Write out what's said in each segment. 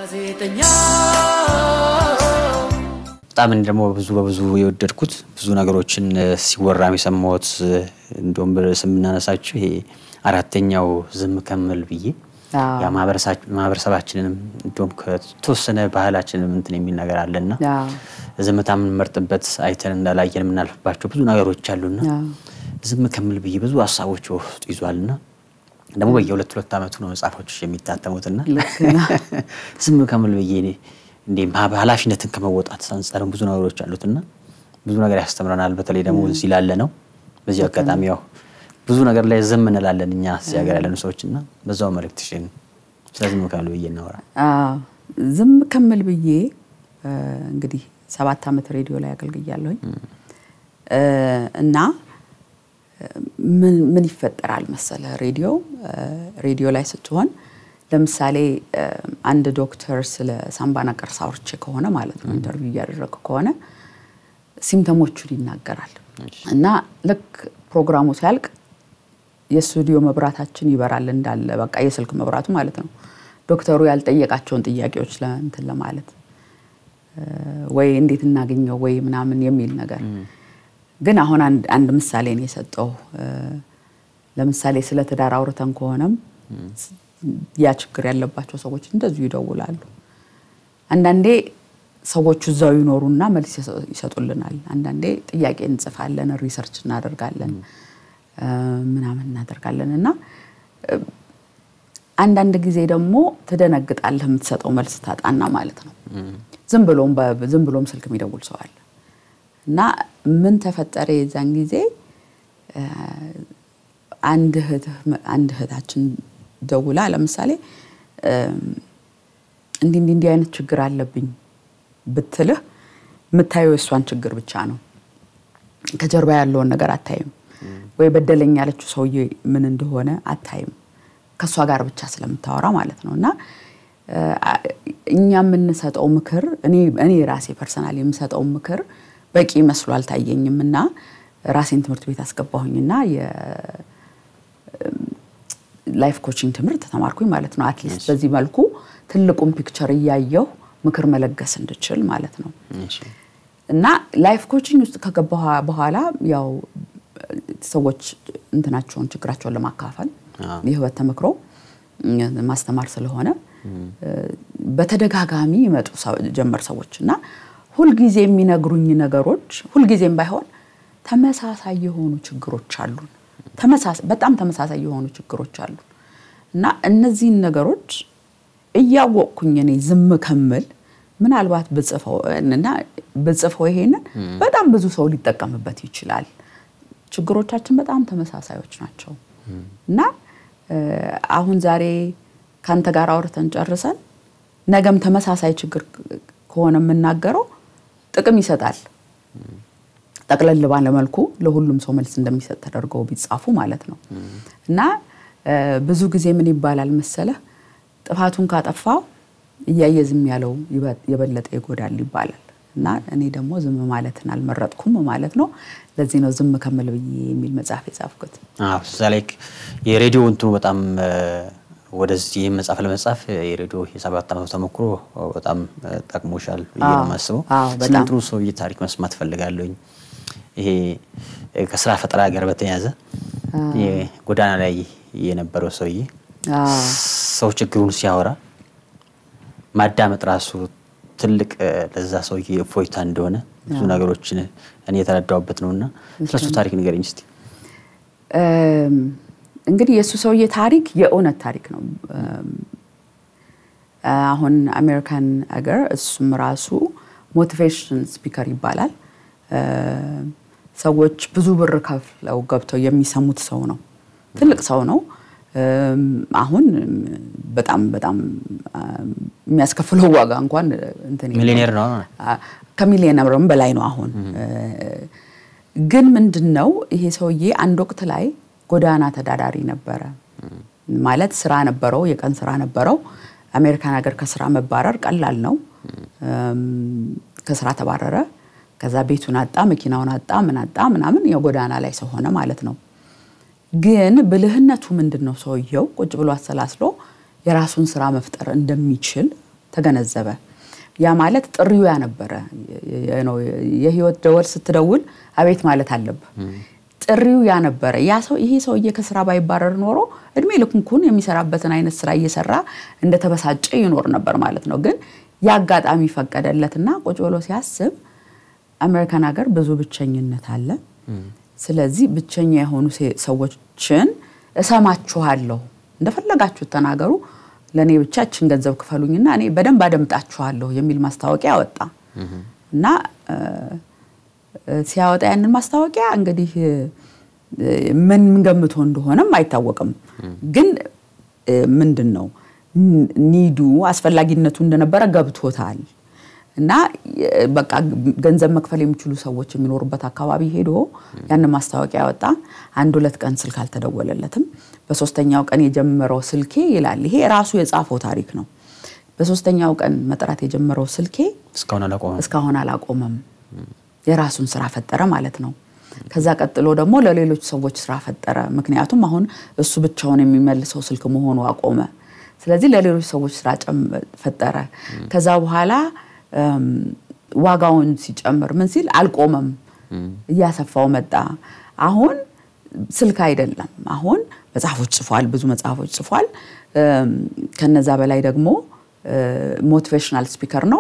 ጋዜጠኛ በጣም እኔ ደግሞ ብዙ በብዙ የወደድኩት ብዙ ነገሮችን እ፣ ሲወራም የሰማሁት እ፣ እንደውም በስም የምናነሳቸው ይሄ አራተኛው ዝም ከምል ብዬ አዎ። ያ ማህበረሳ- ማህበረሰባችንንም እንደውም ከተወሰነ ባህላችንም እንትን የሚል ነገር አለና አዎ። ዝምታ የምንመርጥበት አይተን እንዳላየን የምናልፍባቸው ብዙ ነገሮች አሉና አዎ። ዝም ከምል ብዬ ብዙ ሀሳቦች በውስጡ ይዟልና ደግሞ በየሁለት ሁለት ዓመቱ ነው መጽሐፎች የሚታተሙትና ልክ ነው። ዝም ከምል ብዬ እኔ እንዴ ማ- ኃላፊነትን ከመወጣት አንጻርም ብዙ ነገሮች አሉትና ብዙ ነገር ያስተምረናል። በተለይ ደግሞ እዚህ ላለ ነው። በዚህ አጋጣሚ ያው ብዙ ነገር ላይ ዝም እንላለን እኛ እዚህ ሀገር ያለን ሰዎች እና በዛው መልእክትሽን ስለ ዝም ከምል ብዬ እናወራ። አዎ፣ ዝም ከምል ብዬ እ፣ እንግዲህ ሰባት ዓመት ሬዲዮ ላይ አገልግያለሁኝ እ፣ እና እ፣ ምን ምን ይፈጠራል መሰለ ሬዲዮ እ፣ ሬዲዮ ላይ ስትሆን ለምሳሌ እ፣ አንድ ዶክተር ስለ ሳምባ ነቀርሳ አውርቼ ከሆነ ማለት ነው ኢንተርቪው እያደረገ ከሆነ ሲምተሞቹን ይናገራል እና ልክ ፕሮግራሙ ሲያልቅ የስቱዲዮ መብራታችን ይበራል እንዳለ በቃ የስልክ መብራቱ ማለት ነው። ዶክተሩ ያልጠየቃቸውን ጥያቄዎች ለእንትን ለማለት እ፣ ወይ እንዴት እናገኘው ወይ ምናምን የሚል ነገር ግን አሁን አንድ አንድ ምሳሌ ነው የሰጠው። እ፣ ለምሳሌ ስለ ትዳር አውርተን ከሆነም ያ ችግር ያለባቸው ሰዎች እንደዚሁ ይደውላሉ። አንዳንዴ ሰዎቹ እዛው ይኖሩና መልስ ይሰ- ይሰጡልናል። አንዳንዴ ጥያቄ እንጽፋለን፣ ሪሰርች እናደርጋለን እ፣ ምናምን እናደርጋለን እና እ፣ አንዳንድ ጊዜ ደግሞ ትደነግጣለህ የምትሰጠው መልስ ታጣና ማለት ነው። ዝም ብሎም በ- ዝም ብሎም ስልክ የሚደውል ሰው አለ እና ምን ተፈጠረ የዛን ጊዜ እ፣ አንድ እህትህ አንድ እህታችን ደውላ ለምሳሌ እም፣ እንዲህ እንዲህ እንዲህ አይነት ችግር አለብኝ ብትልህ የምታየው የእሷን ችግር ብቻ ነው። ከጀርባ ያለውን ነገር አታይም። ወይ በደለኝ ያለችው ሰውዬ ምን እንደሆነ አታይም። ከእሷ ጋር ብቻ ስለምታወራ ማለት ነው። እና እ፣ እኛ የምንሰጠው ምክር እኔ እኔ ራሴ ፐርሰናል የምሰጠው ምክር በቂ መስሎ አልታየኝም እና ራሴን ትምህርት ቤት አስገባሁኝና ላይፍ ኮቺንግ ትምህርት ተማርኩኝ ማለት ነው። አትሊስት በዚህ መልኩ ትልቁን ፒክቸር እያየሁ ምክር መለገስ እንድችል ማለት ነው። እሺ። እና ላይፍ ኮቺንግ ውስጥ ከገባ በኋላ ያው ሰዎች እንትናቸውን ችግራቸውን ለማካፈል አዎ። የህይወት ተመክሮ እም፣ ማስተማር ስለሆነ በተደጋጋሚ ይመጡ ሰው- ጀመር ሰዎች እና ሁልጊዜ የሚነግሩኝ ነገሮች ሁልጊዜም ባይሆን ተመሳሳይ የሆኑ ችግሮች አሉን። ተመሳሳይ በጣም ተመሳሳይ የሆኑ ችግሮች አሉን እና እነዚህን ነገሮች እያወቅኩኝ እኔ ዝም ከምል ምናልባት ብጽፈው እና ብጽፈው ይሄንን በጣም ብዙ ሰው ሊጠቀምበት ይችላል። ችግሮቻችን በጣም ተመሳሳዮች ናቸው እና እ፣ አሁን ዛሬ ከአንተ ጋር አውርተን ጨርሰን ነገም ተመሳሳይ ችግር ከሆነ የምናገረው ጥቅም ይሰጣል። ጠቅለል ባለ መልኩ ለሁሉም ሰው መልስ እንደሚሰጥ ተደርገው ቢጻፉ ማለት ነው እና እ፣ ብዙ ጊዜ ምን ይባላል መሰለህ ጥፋቱን ካጠፋው እያየ ዝም ያለው ይበ- የበለጠ ይጎዳል ይባላል እና እኔ ደግሞ ዝም ማለትን አልመረጥኩም ማለት ነው። ለዚህ ነው ዝም ከምል ብዬ የሚል መጽሐፍ የጻፍኩት። አዎ እዛ ላይ የሬዲዮ እንትኑ በጣም እ፣ ወደዚህ መጽሐፍ ለመጻፍ የሬዲዮ የሰባት ዓመቱ ተሞክሮ በጣም እ፣ ጠቅሞሻል ብዬ ነው አዎ፣ የማስበው። አዎ፣ ስለ በጣም። እንትኑ ሰውዬ ታሪክ መስማት ፈልጋለሁኝ። ይሄ እ፣ ከስራ ፈጠራ ጋር በተያያዘ ጎዳና ላይ የነበረው ሰውዬ አዎ። ሰው ችግሩን ሲያወራ ማዳመጥ ራሱ ትልቅ እ፣ ለዛ ሰውዬ እፎይታ እንደሆነ ብዙ ነገሮችን እኔ የተረዳሁበት ነውና ስለሱ ታሪክ ንገረኝ እስቲ። እም፣ እንግዲህ የእሱ ሰውዬ ታሪክ የእውነት ታሪክ ነው። እም፣ አሁን አሜሪካን አገር እሱም ራሱ ሞቲቬሽን ስፒከር ይባላል። እም፣ ሰዎች ብዙ ብር ከፍለው ገብተው የሚሰሙት ሰው ነው። ትልቅ ሰው ነው። እም፣ አሁን እም፣ በጣም በጣም እም፣ የሚያስከፍለው ዋጋ እንኳን እንትን የለውም። ሚሊዮኔር ነው። ከሚሊዮነርም በላይ ነው አሁን። ግን ምንድን ነው ይሄ ሰውዬ አንድ ወቅት ላይ ጎዳና ተዳዳሪ ነበረ። ማለት ስራ ነበረው፣ የቀን ስራ ነበረው። አሜሪካን ሀገር ከስራ መባረር ቀላል ነው። እም፣ ከስራ ተባረረ። ከዛ ቤቱን አጣ፣ መኪናውን አጣ፣ ምን አጣ ምናምን የጎዳና ላይ ሰው ሆነ ማለት ነው። ግን ብልህነቱ ምንድን ነው? ሰውየው ቁጭ ብሎ አሰላስሎ የራሱን ስራ መፍጠር እንደሚችል ተገነዘበ። ያ ማለት ጥሪው ያ ነበረ። የህይወት ደወል ስትደውል አቤት ማለት አለብህ። ጥሪው ያ ነበረ። ያ ሰው ይሄ ሰውዬ ከስራ ባይባረር ኖሮ እድሜ ልኩንኩን የሚሰራበትን አይነት ስራ እየሰራ እንደተበሳጨ ይኖር ነበር ማለት ነው። ግን የአጋጣሚ ፈቀደለትና ቁጭ ብሎ ሲያስብ አሜሪካን ሀገር ብዙ ብቸኝነት አለ። ስለዚህ ብቸኛ የሆኑ ሰዎችን እሰማችኋለሁ፣ እንደፈለጋችሁ ተናገሩ፣ ለእኔ ብቻ እችን ገንዘብ ክፈሉኝና እኔ በደንብ አደምጣችኋለሁ የሚል ማስታወቂያ አወጣ እና ሲያወጣ ያንን ማስታወቂያ እንግዲህ ምን ገምቶ እንደሆነም አይታወቅም። ግን ምንድን ነው ኒዱ አስፈላጊነቱ እንደነበረ ገብቶታል። እና በቃ ገንዘብ መክፈል የሚችሉ ሰዎች የሚኖሩበት አካባቢ ሄዶ ያንን ማስታወቂያ ያወጣ። አንድ ሁለት ቀን ስልክ አልተደወለለትም። በሶስተኛው ቀን የጀመረው ስልኬ ይላል። ይሄ ራሱ የጻፈው ታሪክ ነው። በሶስተኛው ቀን መጥራት የጀመረው ስልኬ እስካሁን አላቆመም። የራሱን ስራ ፈጠረ ማለት ነው። ከዛ ቀጥሎ ደግሞ ለሌሎች ሰዎች ስራ ፈጠረ። ምክንያቱም አሁን እሱ ብቻውን የሚመልሰው ስልክ መሆኑ አቆመ። ስለዚህ ለሌሎች ሰዎች ስራ ፈጠረ። ከዛ በኋላ ዋጋውን ሲጨምር ምን ሲል አልቆመም፣ እያሰፋው መጣ። አሁን ስልክ አይደለም፣ አሁን መጽሐፎች ጽፏል፣ ብዙ መጽሐፎች ጽፏል። ከነዛ በላይ ደግሞ ሞቲቬሽናል ስፒከር ነው።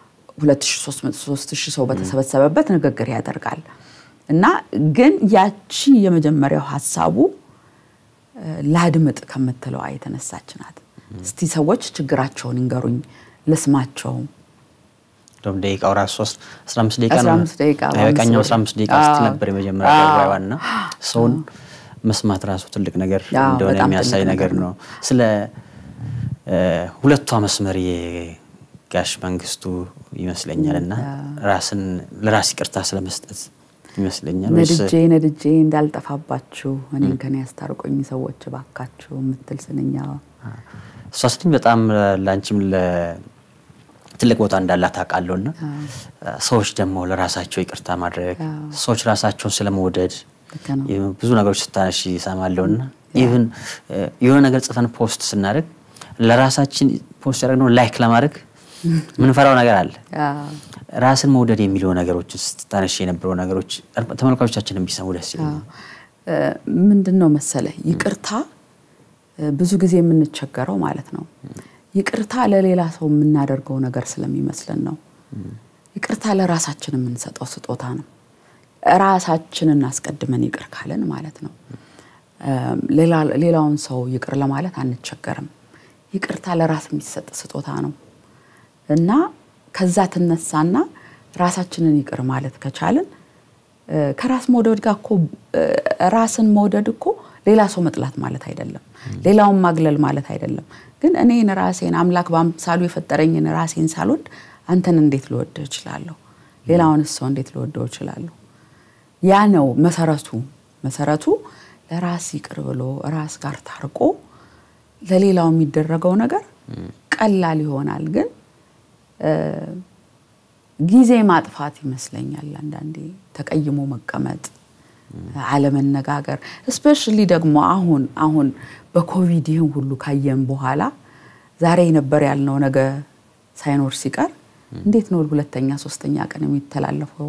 2300 ሰው በተሰበሰበበት ንግግር ያደርጋል። እና ግን ያቺ የመጀመሪያው ሀሳቡ ላድምጥ ከምትለዋ የተነሳች ናት። እስቲ ሰዎች ችግራቸውን ይንገሩኝ ልስማቸው። እንደውም ደቂቃው ራሱ ሶስት አስራ አምስት ደቂቃ ነው 15 ደቂቃ በቀኛው አስራ አምስት ደቂቃ ስትል ነበር የመጀመሪያ ዋና ሰውን መስማት ራሱ ትልቅ ነገር አዎ፣ እንደሆነ በጣም የሚያሳይ ትልቅ ነገር ነገር ነው። ስለ ሁለቷ መስመር የጋሽ መንግስቱ ይመስለኛል እና ራስን ለራስ ይቅርታ ስለመስጠት ይመስለኛል ወይስ ነድጄ ነድጄ እንዳልጠፋባችሁ እኔን ከኔ ያስታርቆኝ ሰዎች እባካችሁ የምትል ስንኛ እሷ ስትኝ በጣም ለአንቺም ትልቅ ቦታ እንዳላት አውቃለሁ እና ሰዎች ደግሞ ለራሳቸው ይቅርታ ማድረግ ሰዎች ራሳቸውን ስለመውደድ ልክ ነው። ብዙ ነገሮች ስታነሺ ይሰማለሁ እና ኢቭን የሆነ ነገር ጽፈን ፖስት ስናደርግ ለራሳችን ፖስት ያደረግነው ላይክ ለማድረግ ምንፈራው ነገር አለ። ራስን መውደድ የሚለው ነገሮች ስታነሺ የነበረው ነገሮች ተመልካቾቻችንን ቢሰሙ ደስ ይለኛል። ምንድን ነው መሰለ ይቅርታ እ፣ ብዙ ጊዜ የምንቸገረው ማለት ነው ይቅርታ ለሌላ ሰው የምናደርገው ነገር ስለሚመስለን ነው። ይቅርታ ለራሳችን የምንሰጠው ስጦታ ነው። ራሳችንን አስቀድመን ይቅር ካለን ማለት ነው እም፣ ሌላ- ሌላውን ሰው ይቅር ለማለት አንቸገርም። ይቅርታ ለራስ የሚሰጥ ስጦታ ነው እና ከዛ ትነሳና ራሳችንን ይቅር ማለት ከቻልን እ፣ ከራስ መውደድ ጋር እኮ እ፣ ራስን መውደድ እኮ ሌላ ሰው መጥላት ማለት አይደለም። ሌላውን ማግለል ማለት አይደለም። ግን እኔን ራሴን አምላክ በአምሳሉ የፈጠረኝን ራሴን ሳልወድ አንተን እንዴት ልወድህ እችላለሁ? ሌላውንስ ሰው እንዴት ልወደው እችላለሁ? ያ ነው መሰረቱ። መሰረቱ ለራስ ይቅር ብሎ ራስ ጋር ታርቆ ለሌላው የሚደረገው ነገር ቀላል ይሆናል። ግን እ፣ ጊዜ ማጥፋት ይመስለኛል አንዳንዴ ተቀይሞ መቀመጥ፣ አለመነጋገር እስፔሻሊ ደግሞ አሁን አሁን በኮቪድ ይህን ሁሉ ካየን በኋላ ዛሬ ነበር ያልነው ነገ ሳይኖር ሲቀር እንዴት ነው ሁለተኛ ሶስተኛ ቀን የሚተላለፈው?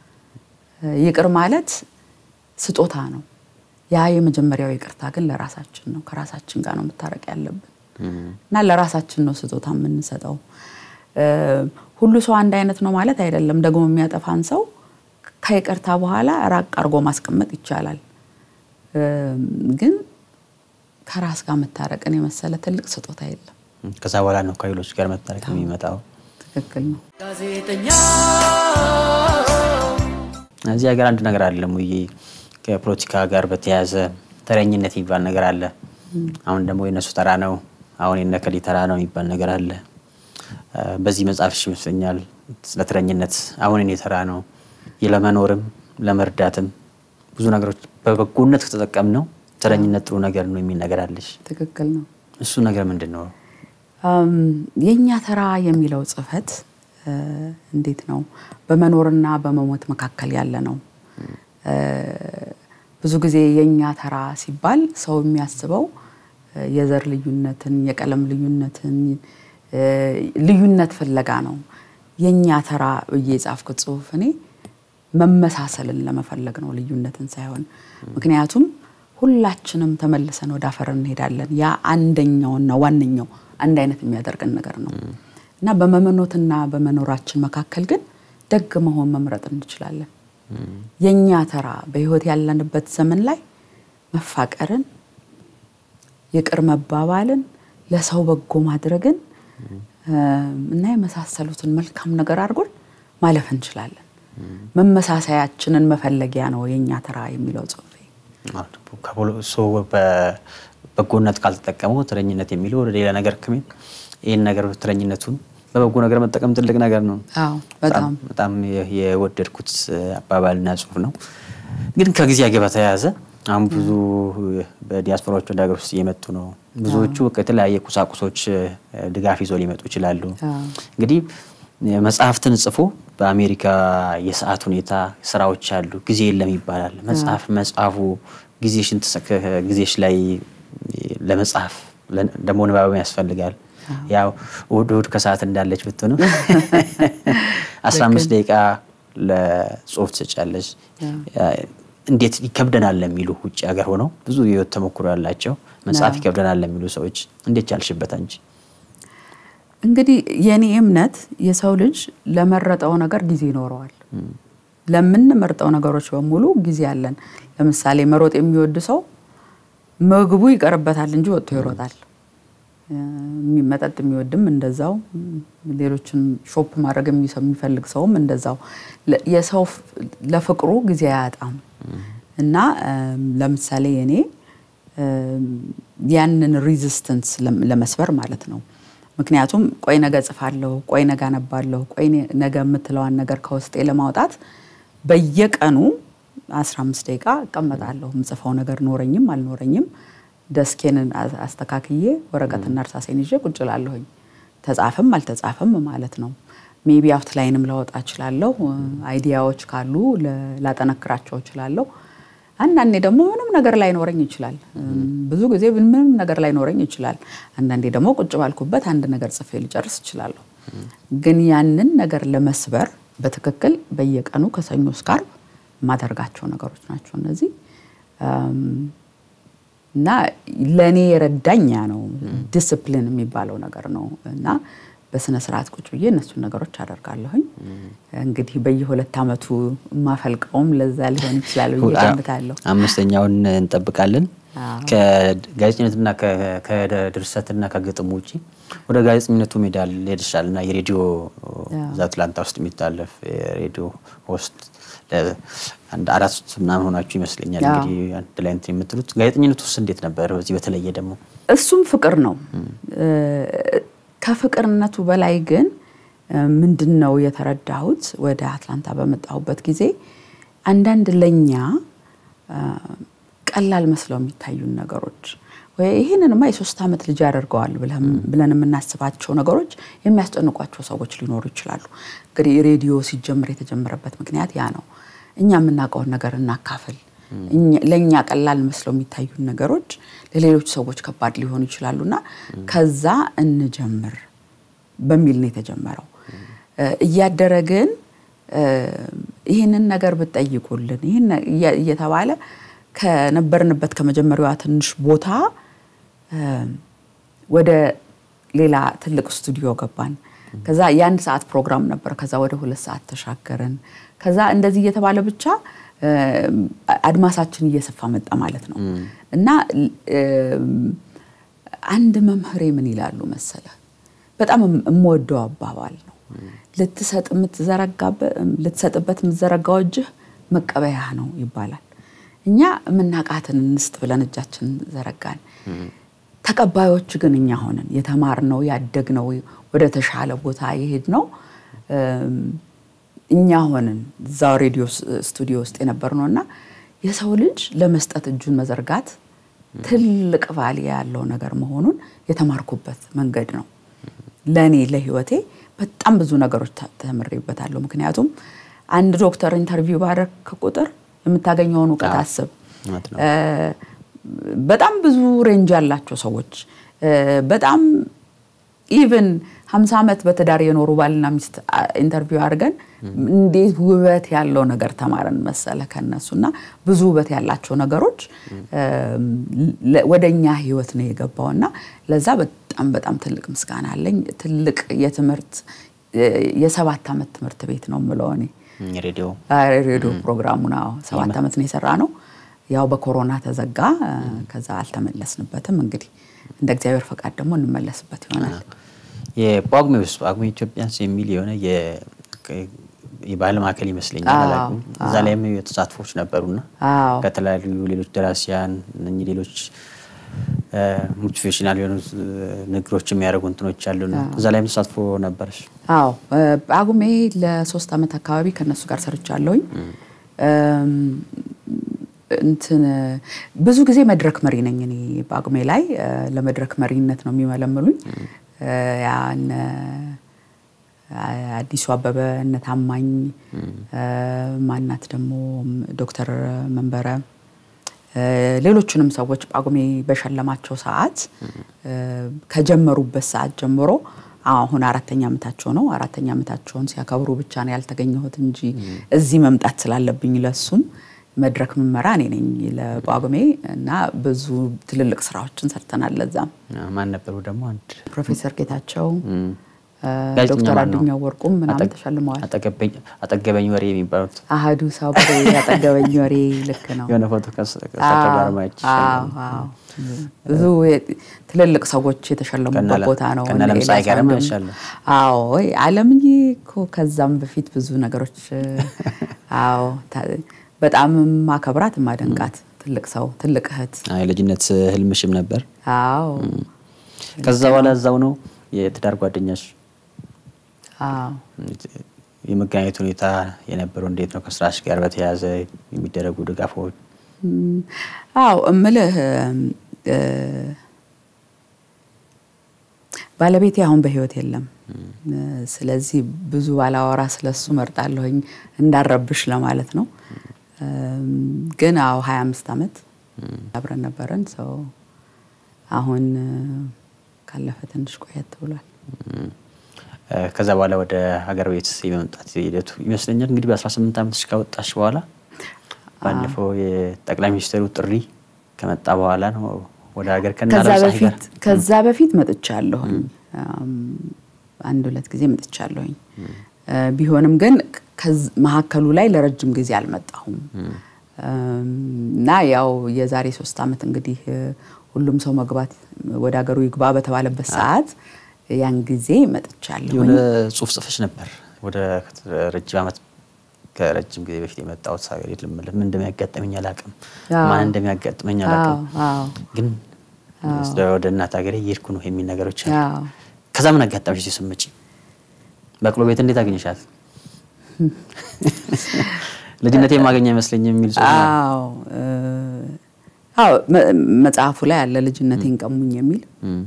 ይቅር ማለት ስጦታ ነው። ያ የመጀመሪያው ይቅርታ ግን ለራሳችን ነው። ከራሳችን ጋር ነው መታረቅ ያለብን እና ለራሳችን ነው ስጦታ የምንሰጠው። እ፣ ሁሉ ሰው አንድ አይነት ነው ማለት አይደለም። ደግሞ የሚያጠፋን ሰው ከይቅርታ በኋላ ራቅ አድርጎ ማስቀመጥ ይቻላል። እ፣ ግን ከራስ ጋር መታረቅን የመሰለ ትልቅ ስጦታ የለም። ከዛ በኋላ ነው ከሌሎች ጋር መታረቅ የሚመጣው። ትክክል ነው። እዚህ ሀገር አንድ ነገር አለ ሙዬ፣ ከፖለቲካ ጋር በተያያዘ ተረኝነት የሚባል ነገር አለ። አሁን ደግሞ የነሱ ተራ ነው፣ አሁን የነከሊ ተራ ነው የሚባል ነገር አለ። እ፣ በዚህ መጽሐፍሽ ይመስለኛል ስለ ተረኝነት አሁን የኔ ተራ ነው ለመኖርም ለመርዳትም ብዙ ነገሮች በበጎነት ከተጠቀምነው ተረኝነት ጥሩ ነገር ነው የሚል ነገር አለሽ። ትክክል ነው። እሱ ነገር ምንድን ነው? አም፣ የእኛ ተራ የሚለው ጽሕፈት እ፣ እንዴት ነው በመኖርና በመሞት መካከል ያለ ነው። እ፣ ብዙ ጊዜ የእኛ ተራ ሲባል ሰው የሚያስበው እ፣ የዘር ልዩነትን፣ የቀለም ልዩነትን፣ ልዩነት ፍለጋ ነው። የእኛ ተራ ብዬ የጻፍኩት ጽሁፍ እኔ መመሳሰልን ለመፈለግ ነው፣ ልዩነትን ሳይሆን። ምክንያቱም ሁላችንም ተመልሰን ወደ አፈር እንሄዳለን። ያ አንደኛውና ዋነኛው አንድ አይነት የሚያደርገን ነገር ነው እና በመመኖትና በመኖራችን መካከል ግን ደግ መሆን መምረጥ እንችላለን። የእኛ ተራ በህይወት ያለንበት ዘመን ላይ መፋቀርን፣ ይቅር መባባልን፣ ለሰው በጎ ማድረግን እና የመሳሰሉትን መልካም ነገር አድርጎን ማለፍ እንችላለን። መመሳሰያችንን መፈለጊያ ነው የእኛ ተራ የሚለው ጽሁፌ። በጎነት ካልተጠቀመው ተረኝነት የሚለው ወደ ሌላ ነገር ከሚል ይህን ነገር ተረኝነቱን በበጎ ነገር መጠቀም ትልቅ ነገር ነው። በጣም በጣም የወደድኩት አባባልና ጽሁፍ ነው። ግን ከጊዜ ጋር በተያያዘ አሁን ብዙ በዲያስፖራዎች ወደ ሀገር ውስጥ እየመጡ ነው። ብዙዎቹ የተለያየ ቁሳቁሶች ድጋፍ ይዞ ሊመጡ ይችላሉ። እንግዲህ መጽሐፍትን ጽፎ በአሜሪካ የሰዓት ሁኔታ ስራዎች አሉ፣ ጊዜ የለም ይባላል። መጽሐፍ መጽሐፉ ጊዜሽን ጊዜሽ ላይ ለመጽሐፍ ደግሞ ንባብ ያስፈልጋል። ያው እሑድ እሑድ ከሰዓት እንዳለች ብትሆኑ አስራ አምስት ደቂቃ ለጽሁፍ ትሰጫለች። እንዴት ይከብደናል ለሚሉ ውጭ ሀገር ሆነው ብዙ የህይወት ተሞክሮ ያላቸው መጽሐፍ ይከብደናል ለሚሉ ሰዎች እንዴት ቻልሽበት አንቺ? እንግዲህ የኔ እምነት የሰው ልጅ ለመረጠው ነገር ጊዜ ይኖረዋል። ለምንመርጠው ነገሮች በሙሉ ጊዜ አለን። ለምሳሌ መሮጥ የሚወድ ሰው ምግቡ ይቀርበታል እንጂ ወጥቶ ይሮጣል። መጠጥ የሚወድም እንደዛው፣ ሌሎችን ሾፕ ማድረግ የሚፈልግ ሰውም እንደዛው። የሰው ለፍቅሩ ጊዜ አያጣም እና ለምሳሌ እኔ ያንን ሪዚስተንስ ለመስበር ማለት ነው። ምክንያቱም ቆይ ነገ ጽፋለሁ፣ ቆይ ነገ አነባለሁ፣ ቆይ ነገ የምትለዋን ነገር ከውስጤ ለማውጣት በየቀኑ 15 ደቂቃ እቀመጣለሁ። የምጽፈው ነገር ኖረኝም አልኖረኝም ደስኬን አስተካክዬ ወረቀትና እርሳሴን ይዤ ቁጭ እላለሁኝ። ተጻፈም አልተጻፈም ማለት ነው። ሜቢ አውትላይንም ላወጣ እችላለሁ። አይዲያዎች ካሉ ላጠነክራቸው እችላለሁ። አንዳንዴ ደግሞ ምንም ነገር ላይኖረኝ ይችላል። ብዙ ጊዜ ምንም ነገር ላይኖረኝ ይችላል። አንዳንዴ ደግሞ ቁጭ ባልኩበት አንድ ነገር ጽፌ ልጨርስ እችላለሁ። ግን ያንን ነገር ለመስበር በትክክል በየቀኑ ከሰኞ እስከ ዓርብ የማደርጋቸው ነገሮች ናቸው እነዚህ እና ለእኔ የረዳኝ ያ ነው። ዲስፕሊን የሚባለው ነገር ነው እና በስነ ስርዓት ቁጭ ብዬ እነሱን ነገሮች አደርጋለሁኝ። እንግዲህ በየሁለት ዓመቱ የማፈልቀውም ለዛ ሊሆን ይችላል ብዬ ገምታለሁ። አምስተኛውን እንጠብቃለን። ከጋዜጠኝነትና ከድርሰትና ከግጥም ውጭ ወደ ጋዜጠኝነቱ ሜዳ ሄድሻል እና የሬዲዮ እዛ አትላንታ ውስጥ የሚታለፍ የሬዲዮ ሆስት አንድ አራት ምናምን ሆናችሁ ይመስለኛል እንግዲህ አንድ ላይ እንትን የምትሉት ጋዜጠኝነቱ ውስጥ እንዴት ነበር? በዚህ በተለየ ደግሞ እሱም ፍቅር ነው። ከፍቅርነቱ በላይ ግን ምንድን ነው የተረዳሁት ወደ አትላንታ በመጣሁበት ጊዜ አንዳንድ ለኛ ቀላል መስለው የሚታዩን ነገሮች ወይ ይህንንማ የሶስት ዓመት ልጅ ያደርገዋል ብለን የምናስባቸው ነገሮች የሚያስጨንቋቸው ሰዎች ሊኖሩ ይችላሉ። እንግዲህ ሬዲዮ ሲጀምር የተጀመረበት ምክንያት ያ ነው። እኛ የምናውቀውን ነገር እናካፍል። ለእኛ ቀላል መስለው የሚታዩን ነገሮች ለሌሎች ሰዎች ከባድ ሊሆኑ ይችላሉ እና ከዛ እንጀምር በሚል ነው የተጀመረው። እያደረ ግን ይህንን ነገር ብትጠይቁልን ይህን እየተባለ ከነበርንበት ከመጀመሪያዋ ትንሽ ቦታ ወደ ሌላ ትልቅ ስቱዲዮ ገባን። ከዛ የአንድ ሰዓት ፕሮግራም ነበር። ከዛ ወደ ሁለት ሰዓት ተሻገርን። ከዛ እንደዚህ እየተባለ ብቻ አድማሳችን እየሰፋ መጣ ማለት ነው እና አንድ መምህሬ ምን ይላሉ መሰለ፣ በጣም የምወደው አባባል ነው። ልትሰጥበት የምትዘረጋው እጅህ መቀበያህ ነው ይባላል። እኛ የምናቃትን እንስጥ ብለን እጃችን ዘረጋን። ተቀባዮች ግን እኛ ሆነን የተማርነው ያደግነው ወደ ተሻለ ቦታ የሄድነው እኛ ሆነን እዛው ሬዲዮ ስቱዲዮ ውስጥ የነበርነው እና የሰው ልጅ ለመስጠት እጁን መዘርጋት ትልቅ ቫልያ ያለው ነገር መሆኑን የተማርኩበት መንገድ ነው። ለእኔ ለህይወቴ በጣም ብዙ ነገሮች ተምሬበታለሁ። ምክንያቱም አንድ ዶክተር ኢንተርቪው ባደረክ ቁጥር የምታገኘውን እውቀት አስብ። በጣም ብዙ ሬንጅ ያላቸው ሰዎች በጣም ኢቨን ሀምሳ ዓመት በትዳር የኖሩ ባልና ሚስት ኢንተርቪው አድርገን እንዴት ውበት ያለው ነገር ተማረን መሰለ ከነሱ እና ብዙ ውበት ያላቸው ነገሮች ወደ እኛ ህይወት ነው የገባው እና ለዛ በጣም በጣም ትልቅ ምስጋና አለኝ። ትልቅ የትምህርት የሰባት ዓመት ትምህርት ቤት ነው የምለው እኔ ሬዲዮ ሬዲዮ ፕሮግራሙ ነው ሰባት ዓመት ነው የሰራ ነው። ያው በኮሮና ተዘጋ። ከዛ አልተመለስንበትም። እንግዲህ እንደ እግዚአብሔር ፈቃድ ደግሞ እንመለስበት ይሆናል። የጳጉሜ ውስጥ ጳጉሜ ኢትዮጵያንስ የሚል የሆነ የባህል ማዕከል ይመስለኛል። እዛ ላይም ተሳትፎች ነበሩና ከተለያዩ ሌሎች ደራሲያን እነኚህ ሌሎች ሞቲቬሽናል የሆኑ ንግሮች የሚያደርጉ እንትኖች አሉና እዛ ላይም ተሳትፎ ነበረች? አዎ ጳጉሜ ለሶስት ዓመት አካባቢ ከነሱ ጋር ሰርቻለሁኝ። እንትን ብዙ ጊዜ መድረክ መሪ ነኝ እኔ ጳጉሜ ላይ ለመድረክ መሪነት ነው የሚመለምሉኝ። ያን አዲሱ አበበ እነ ታማኝ ማናት ደግሞ ዶክተር መንበረ ሌሎቹንም ሰዎች ጳጉሜ በሸለማቸው ሰዓት ከጀመሩበት ሰዓት ጀምሮ አሁን አራተኛ ዓመታቸው ነው። አራተኛ ዓመታቸውን ሲያከብሩ ብቻ ነው ያልተገኘሁት እንጂ እዚህ መምጣት ስላለብኝ ለሱም መድረክ ምመራ እኔ ነኝ ለጳጉሜ እና ብዙ ትልልቅ ስራዎችን ሰርተናል። ለዛም ማን ነበሩ ደግሞ አንድ ፕሮፌሰር ጌታቸው ዶክተር አዱኛው ወርቁም ምናምን ተሸልመዋል። አጠገበኝ ወሬ የሚባሉት አህዱ ሳቡሬ አጠገበኝ ወሬ ልክ ነው። የሆነ ፎቶ ከሳቸው ጋር ማየት ብዙ ትልልቅ ሰዎች የተሸለሙበት ቦታ ነው። ከነ ለምሳሌ ጋርም ያሻለ አዎ አለምዬ እኮ ከዛም በፊት ብዙ ነገሮች አዎ በጣም ማከብራት ማደንቃት ትልቅ ሰው ትልቅ እህት የልጅነት ህልምሽም ነበር። አዎ ከዛ በኋላ እዛው ነው የትዳር ጓደኛሽ የመገናኘት ሁኔታ የነበረው እንዴት ነው? ከስራሽ ጋር በተያያዘ የሚደረጉ ድጋፎች? አዎ እምልህ ባለቤቴ አሁን በህይወት የለም። ስለዚህ ብዙ ባላወራ ስለሱ መርጣለሁኝ እንዳረብሽ ለማለት ነው። ግን አዎ ሀያ አምስት ዓመት አብረን ነበረን። ሰው አሁን ካለፈ ትንሽ ቆየት ብሏል። ከዛ በኋላ ወደ ሀገር ቤት የመምጣት ሂደቱ ይመስለኛል እንግዲህ በ18 ዓመትሽ ከወጣሽ በኋላ ባለፈው የጠቅላይ ሚኒስትሩ ጥሪ ከመጣ በኋላ ነው ወደ ሀገር ከዛ በፊት መጥቻለሁኝ። አንድ ሁለት ጊዜ መጥቻለሁኝ። ቢሆንም ግን መሀከሉ ላይ ለረጅም ጊዜ አልመጣሁም እና ያው የዛሬ ሶስት ዓመት እንግዲህ ሁሉም ሰው መግባት ወደ ሀገሩ ይግባ በተባለበት ሰዓት ያን ጊዜ መጥቻለሁ። የሆነ ጽሁፍ ጽፈሽ ነበር ወደ ረጅም ዓመት ከረጅም ጊዜ በፊት የመጣሁት ሀገር የለም ምን እንደሚያጋጥመኝ አላውቅም፣ ማን እንደሚያጋጥመኝ አላውቅም፣ ግን ወደ እናት ሀገሬ እየሄድኩ ነው የሚል ነገሮች አሉ። ከዛ ምን አጋጠመሽ ስትመጪ? በቅሎ ቤት እንዴት አገኘሻት? ልጅነት የማገኘ አይመስለኝም የሚል አዎ መጽሐፉ ላይ ያለ ልጅነቴን ቀሙኝ የሚል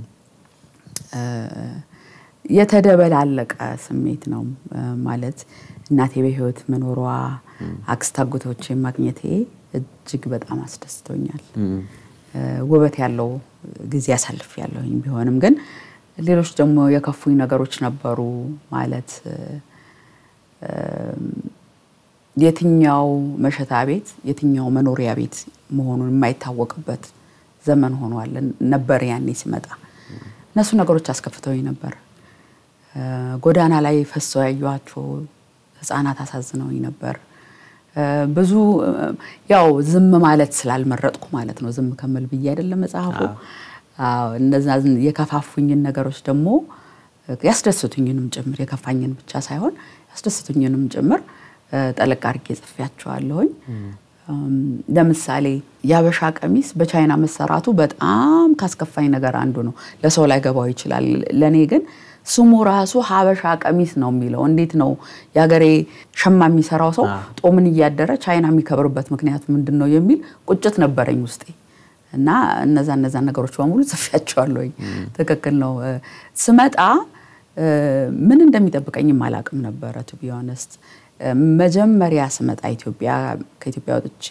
የተደበላለቀ ስሜት ነው። ማለት እናቴ በህይወት መኖሯ፣ አክስት አጎቶቼ ማግኘቴ እጅግ በጣም አስደስቶኛል። ውበት ያለው ጊዜ አሳልፍ ያለሁኝ ቢሆንም ግን ሌሎች ደግሞ የከፉኝ ነገሮች ነበሩ። ማለት የትኛው መሸታ ቤት የትኛው መኖሪያ ቤት መሆኑን የማይታወቅበት ዘመን ሆኗል ነበር ያኔ ሲመጣ። እነሱ ነገሮች አስከፍተውኝ ነበር። ጎዳና ላይ ፈሰው ያዩዋቸው ህፃናት አሳዝነውኝ ነበር። ብዙ ያው ዝም ማለት ስላልመረጥኩ ማለት ነው። ዝም ከምል ብዬ አይደለም መጽሐፉ። እነዛ የከፋፉኝን ነገሮች ደግሞ ያስደስቱኝንም ጭምር የከፋኝን ብቻ ሳይሆን ያስደስቱኝንም ጭምር ጠለቅ አድርጌ ጽፌያቸዋለሁኝ። ለምሳሌ የሀበሻ ቀሚስ በቻይና መሰራቱ በጣም ካስከፋኝ ነገር አንዱ ነው። ለሰው ላይ ገባው ይችላል። ለእኔ ግን ስሙ ራሱ ሀበሻ ቀሚስ ነው የሚለው። እንዴት ነው የሀገሬ ሸማ የሚሰራው ሰው ጦምን እያደረ ቻይና የሚከብርበት ምክንያቱ ምንድን ነው የሚል ቁጭት ነበረኝ ውስጤ እና እነዛ እነዛ ነገሮች በሙሉ ጽፌያቸዋለሁኝ። ትክክል ነው። ስመጣ ምን እንደሚጠብቀኝም አላቅም ነበረ ቱ ቢ ኦነስት መጀመሪያ ስመጣ ኢትዮጵያ ከኢትዮጵያ ወጥቼ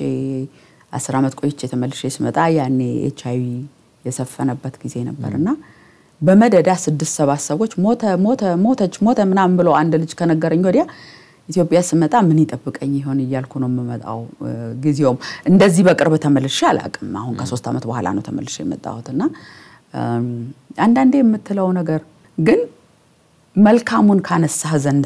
አስር ዓመት ቆይቼ ተመልሼ ስመጣ ያኔ ኤች አይቪ የሰፈነበት ጊዜ ነበር እና በመደዳ ስድስት ሰባት ሰዎች ሞተ ሞተ ሞተች ሞተ ምናምን ብለው አንድ ልጅ ከነገረኝ ወዲያ ኢትዮጵያ ስመጣ ምን ይጠብቀኝ ይሆን እያልኩ ነው የምመጣው። ጊዜውም እንደዚህ በቅርብ ተመልሼ አላውቅም። አሁን ከሶስት ዓመት በኋላ ነው ተመልሼ የመጣሁት እና አንዳንዴ የምትለው ነገር ግን መልካሙን ካነሳህ ዘንዳ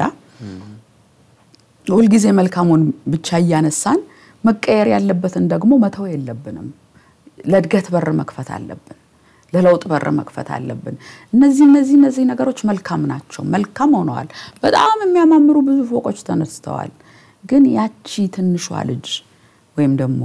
ሁልጊዜ መልካሙን ብቻ እያነሳን መቀየር ያለበትን ደግሞ መተው የለብንም። ለእድገት በር መክፈት አለብን። ለለውጥ በር መክፈት አለብን። እነዚህ እነዚህ እነዚህ ነገሮች መልካም ናቸው፣ መልካም ሆነዋል። በጣም የሚያማምሩ ብዙ ፎቆች ተነስተዋል። ግን ያቺ ትንሿ ልጅ ወይም ደግሞ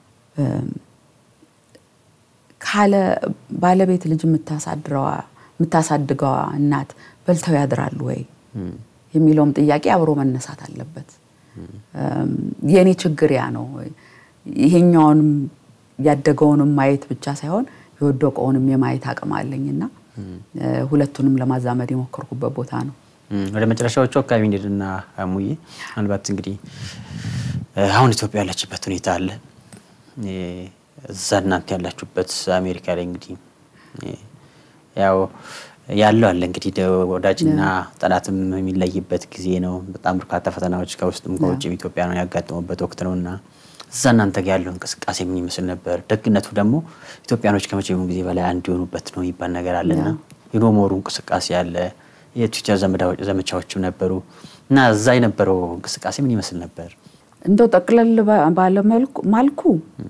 ካለ ባለቤት ልጅ የምታሳድገዋ እናት በልተው ያድራሉ ወይ የሚለውም ጥያቄ አብሮ መነሳት አለበት። የእኔ ችግር ያ ነው። ይሄኛውንም ያደገውንም ማየት ብቻ ሳይሆን የወደቀውንም የማየት አቅም አለኝና ሁለቱንም ለማዛመድ የሞከርኩበት ቦታ ነው። ወደ መጨረሻዎቹ አካባቢ እንሂድና ሙዬ፣ ምናልባት እንግዲህ አሁን ኢትዮጵያ ያለችበት ሁኔታ አለ። እዛ እናንተ ያላችሁበት አሜሪካ ላይ እንግዲህ ያው ያለው አለ እንግዲህ ወዳጅና ጠላትም የሚለይበት ጊዜ ነው። በጣም በርካታ ፈተናዎች ከውስጥም ከውጭም ኢትዮጵያ ነው ያጋጠሙበት ወቅት ነው እና እዛ እናንተ ጋር ያለው እንቅስቃሴ ምን ይመስል ነበር? ደግነቱ ደግሞ ኢትዮጵያኖች ከመቼውም ጊዜ በላይ አንድ የሆኑበት ነው የሚባል ነገር አለና የኖሞሩ እንቅስቃሴ አለ፣ የትዊተር ዘመቻዎችም ነበሩ እና እዛ የነበረው እንቅስቃሴ ምን ይመስል ነበር? እንደው ጠቅለል ባለ ማልኩ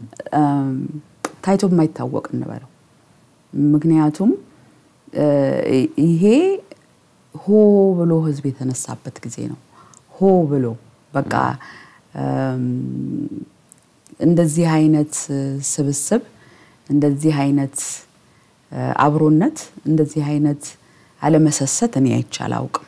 ታይቶ የማይታወቅ እንበለው። ምክንያቱም ይሄ ሆ ብሎ ህዝብ የተነሳበት ጊዜ ነው። ሆ ብሎ በቃ እንደዚህ አይነት ስብስብ፣ እንደዚህ አይነት አብሮነት፣ እንደዚህ አይነት አለመሰሰት እኔ አይቼ አላውቅም።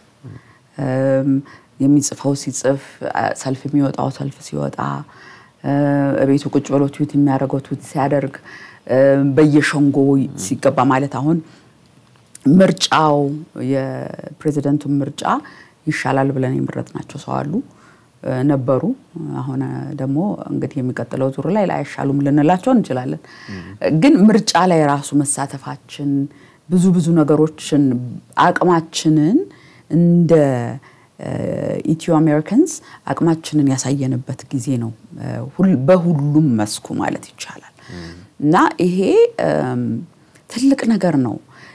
የሚጽፈው ሲጽፍ፣ ሰልፍ የሚወጣው ሰልፍ ሲወጣ፣ ቤቱ ቁጭ ብሎ ትዊት የሚያደርገው ትዊት ሲያደርግ፣ በየሸንጎ ሲገባ ማለት አሁን ምርጫው የፕሬዚደንቱን ምርጫ ይሻላል ብለን የመረጥናቸው ሰው አሉ ነበሩ። አሁን ደግሞ እንግዲህ የሚቀጥለው ዙር ላይ ላይሻሉም ልንላቸው እንችላለን። ግን ምርጫ ላይ ራሱ መሳተፋችን ብዙ ብዙ ነገሮችን አቅማችንን እንደ ኢትዮ አሜሪካንስ አቅማችንን ያሳየንበት ጊዜ ነው፣ በሁሉም መስኩ ማለት ይቻላል። እና ይሄ ትልቅ ነገር ነው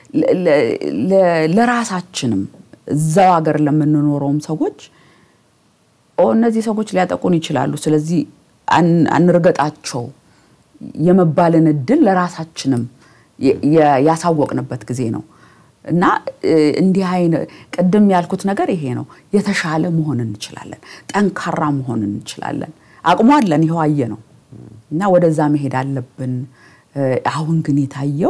ለራሳችንም እዛው ሀገር ለምንኖረውም ሰዎች እነዚህ ሰዎች ሊያጠቁን ይችላሉ፣ ስለዚህ አንርገጣቸው የመባልን እድል ለራሳችንም ያሳወቅንበት ጊዜ ነው እና እንዲህ አይነት ቅድም ያልኩት ነገር ይሄ ነው። የተሻለ መሆን እንችላለን፣ ጠንካራ መሆን እንችላለን። አቅሙ አለን፣ ይኸው አየ ነው እና ወደዛ መሄድ አለብን። አሁን ግን የታየው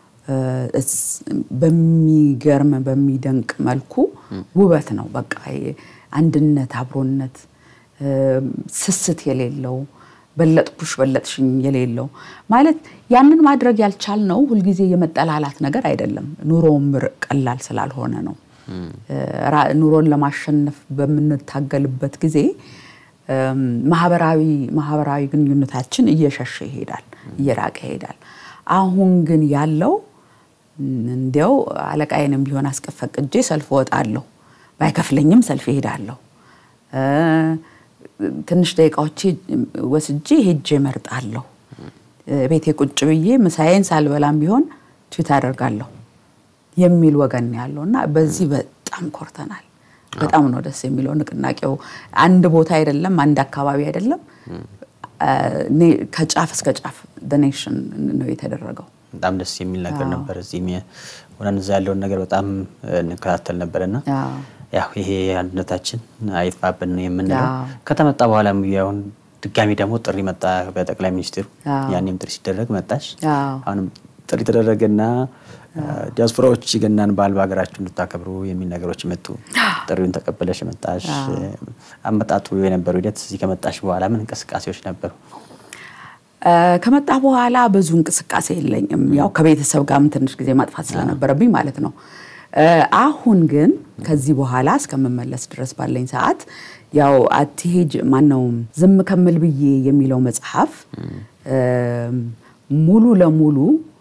በሚገርም በሚደንቅ መልኩ ውበት ነው። በቃ አንድነት፣ አብሮነት፣ ስስት የሌለው በለጥኩሽ በለጥሽኝ የሌለው ማለት ያንን ማድረግ ያልቻልነው ሁልጊዜ የመጠላላት ነገር አይደለም። ኑሮውም ቀላል ስላልሆነ ነው። ኑሮን ለማሸነፍ በምንታገልበት ጊዜ ማህበራዊ ማህበራዊ ግንኙነታችን እየሸሸ ይሄዳል፣ እየራቀ ይሄዳል። አሁን ግን ያለው እንዲያው አለቃዬንም ቢሆን አስፈቅጄ ሰልፍ እወጣለሁ፣ ባይከፍለኝም ሰልፍ እሄዳለሁ። ትንሽ ደቂቃዎች ወስጄ ሄጄ እመርጣለሁ። ቤቴ ቁጭ ብዬ ምሳዬን ሳልበላም ቢሆን ትዊት አደርጋለሁ የሚል ወገን ያለው እና በዚህ በጣም ኮርተናል። በጣም ነው ደስ የሚለው። ንቅናቄው አንድ ቦታ አይደለም፣ አንድ አካባቢ አይደለም፣ ከጫፍ እስከ ጫፍ ኔሽን ነው የተደረገው። በጣም ደስ የሚል ነገር ነበር። እዚህም ሆነን እዛ ያለውን ነገር በጣም እንከታተል ነበርና ያው ይሄ አንድነታችን አይጥፋብን ነው የምንለው። ከተመጣ በኋላ አሁን ድጋሚ ደግሞ ጥሪ መጣ በጠቅላይ ሚኒስትሩ። ያኔም ጥሪ ሲደረግ መጣሽ። አሁንም ጥሪ ተደረገና ዲያስፖራዎች ገናን በዓል በሀገራችሁ እንድታከብሩ የሚል ነገሮች መጡ። ጥሪውን ተቀበለሽ መጣሽ። አመጣጡ የነበረው ሂደት እዚህ ከመጣሽ በኋላ ምን እንቅስቃሴዎች ነበሩ? ከመጣ በኋላ ብዙ እንቅስቃሴ የለኝም። ያው ከቤተሰብ ጋርም ትንሽ ጊዜ ማጥፋት ስለነበረብኝ ማለት ነው። አሁን ግን ከዚህ በኋላ እስከምመለስ ድረስ ባለኝ ሰዓት ያው አትሄጅ ማነው ዝም ከምል ብዬ የሚለው መጽሐፍ ሙሉ ለሙሉ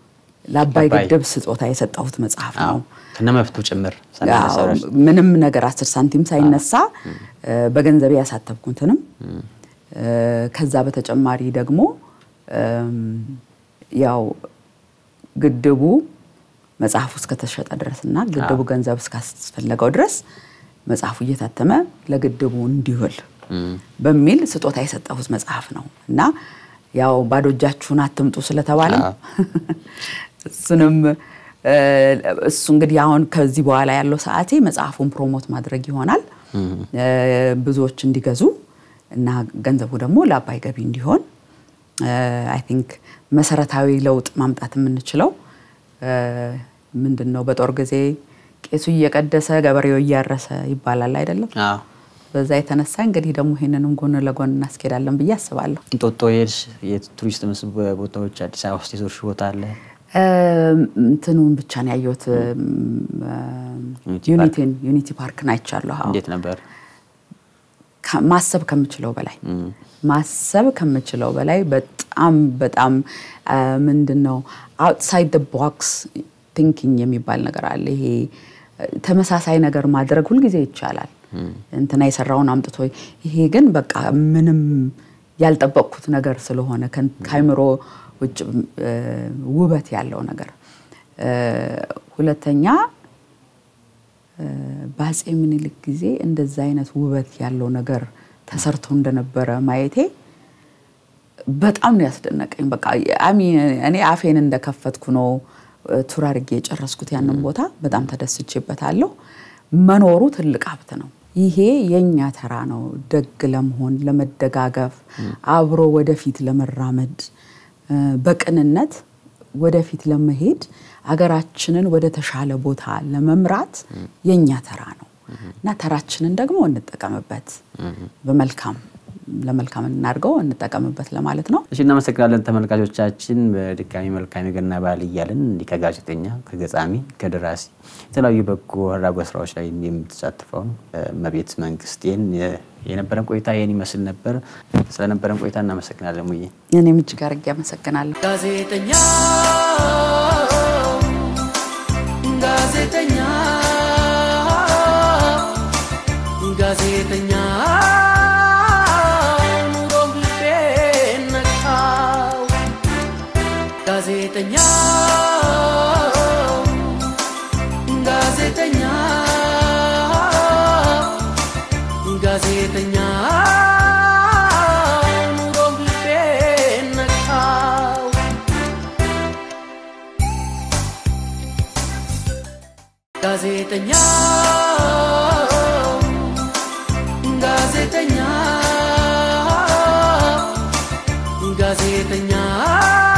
ለአባይ ለአባይ። ግድብ ስጦታ የሰጠሁት መጽሐፍ ነው። ከነመብቱ ጭምር አዎ፣ ሳናነሳው ምንም ነገር አስር ሳንቲም ሳይነሳ እ፣ በገንዘቤ ያሳተብኩትንም እ፣ ከዛ በተጨማሪ ደግሞ እም፣ ያው ግድቡ መጽሐፉ እስከተሸጠ ድረስ እና ግድቡ ገንዘብ እስካስፈለገው ድረስ መጽሐፉ እየታተመ ለግድቡ እንዲውል በሚል ስጦታ የሰጠሁት መጽሐፍ ነው እና ያው ባዶ እጃችሁን አትምጡ ስለተባለ አዎ። እሱንም እ፣ እሱ እንግዲህ አሁን ከዚህ በኋላ ያለው ሰዓቴ መጽሐፉን ፕሮሞት ማድረግ ይሆናል እ፣ ብዙዎች እንዲገዙ እና ገንዘቡ ደግሞ ለአባይ ገቢ እንዲሆን አይ ቲንክ መሰረታዊ ለውጥ ማምጣት የምንችለው እ፣ ምንድን ነው በጦር ጊዜ ቄሱ እየቀደሰ ገበሬው እያረሰ ይባላል አይደለም አዎ። በዛ የተነሳ እንግዲህ ደግሞ ይሄንንም ጎን ለጎን እናስኬዳለን ብዬ አስባለሁ እንጦጦ የሄድሽ የቱሪስት መስህብ ቦታዎች አዲስ አበባ ውስጥ የዞርሽ ቦታ አለ? እንትኑን ብቻ ነው ያየሁት ዩኒቲ ዩኒቲን ዩኒቲ ፓርክን አይቻለሁ አዎ። እንዴት ነበር? ከ- ማሰብ ከምችለው በላይ ማሰብ ከምችለው በላይ በጣም በጣም አ፣ ምንድን ነው አውትሳይድ ደ ቦክስ ቲንኪንግ የሚባል ነገር አለ። ይሄ አ፣ ተመሳሳይ ነገር ማድረግ ሁልጊዜ ይቻላል። እንትና የሰራውን አምጥቶ ይሄ ግን በቃ ምንም ያልጠበቅኩት ነገር ስለሆነ ከን- ከአይምሮ ውጭ አ፣ ውበት ያለው ነገር አ፣ ሁለተኛ በአፄ ምኒልክ ጊዜ እንደዛ አይነት ውበት ያለው ነገር ተሰርቶ እንደነበረ ማየቴ በጣም ነው ያስደነቀኝ። በቃ አሚ እኔ አፌን እንደከፈትኩ ነው እ፣ ቱር አድርጌ የጨረስኩት ያንን ቦታ በጣም ተደስቼበታለሁ። መኖሩ ትልቅ ሀብት ነው። ይሄ የእኛ ተራ ነው። ደግ ለመሆን ለመደጋገፍ፣ አብሮ ወደፊት ለመራመድ እ፣ በቅንነት ወደፊት ለመሄድ አገራችንን ወደ ተሻለ ቦታ ለመምራት የእኛ ተራ ነው እና ተራችንን ደግሞ እንጠቀምበት፣ በመልካም ለመልካም እናድርገው፣ እንጠቀምበት ለማለት ነው። እሺ እናመሰግናለን ተመልካቾቻችን። በድጋሚ መልካም የገና በዓል እያልን እንዲህ ከጋዜጠኛ ከገጣሚ ከደራሲ የተለያዩ በጎ አድራጎት ስራዎች ላይ የምትሳትፈውን እመቤት መንግስቴን የነበረን ቆይታ ይህን ይመስል ነበር። ስለነበረን ቆይታ እናመሰግናለን ሙዬ። እኔም እጅግ አድርጌ አመሰግናለሁ። ጋዜጠኛ ጋዜጠኛ ጋዜጠኛ ኑሮም ልቤን ነካው ጋዜጠኛ ጋዜጠኛ ጋዜጠኛ ኑሮም ልቤን ነካው ጋዜጠኛ ጋዜጠኛ ጋዜጠኛ